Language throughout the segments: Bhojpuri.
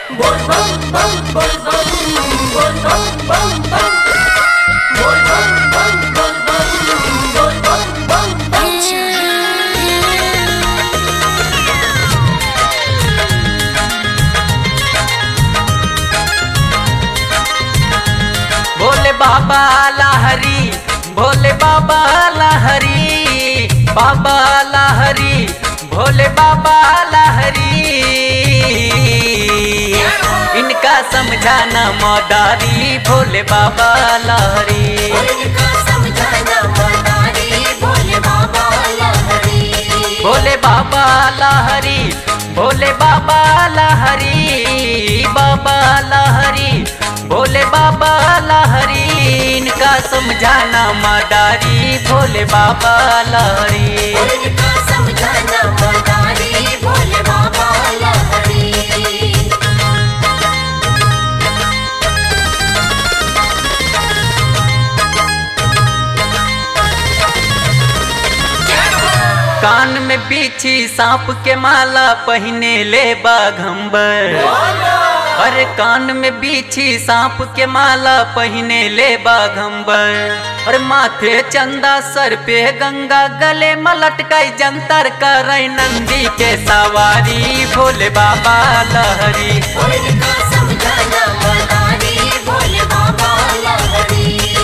Bol bam bam bol bam bol bam bam bam Bol bam bam bol bam bol bam bam bam Bhole बाबा लहरी भोले बाबा लहरी बाबा लहरी भोले बाबा लहरी इनका समझाना मदारी भोले बाबा लहरी इनका समझाना मदारी भोले बाबा लहरी भोले बाबा लहरी भोले बाबा लहरी बाबा लहरी भोले बाबा लहरी इनका समझाना मदारी भोले बाबा लहरी इनका समझाना मदारी भोले बाबा लहरी कान में बिछी सांप के माला पहने ले बाघम्बर अरे कान में बिछी सांप के माला पहने ले बाघम्बर और माथे चंदा सर पे गंगा गले मलटकाई जंतर कर नंदी के सवारी भोले बाबा लहरी इनका समझाना मदारी भोले बाबा लहरी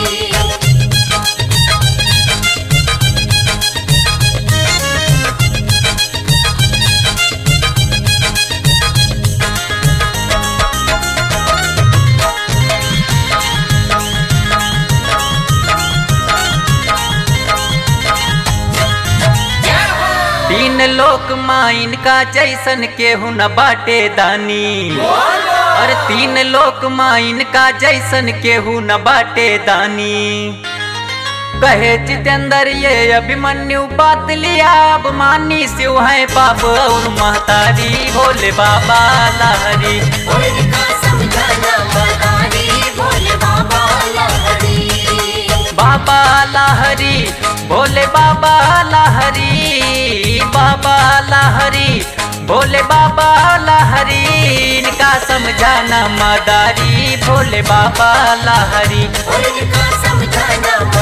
तीन लोक माइन का जैसन केहू न बाटे दानी और तीन लोक माइन का जैसन केहू न बाटे दानी कहे जितेंद्र ये अभिमन्यु बात लिया अब मानी शिव है बाप और महतारी भोले बाबा लहरी इनका समझाना मदारी भोले बाबा लहरी बाबा लहरी भोले बाबा लहरी बाबा लहरी भोले बाबा लहरी इनका समझाना मदारी भोले बाबा लहरी इनका समझाना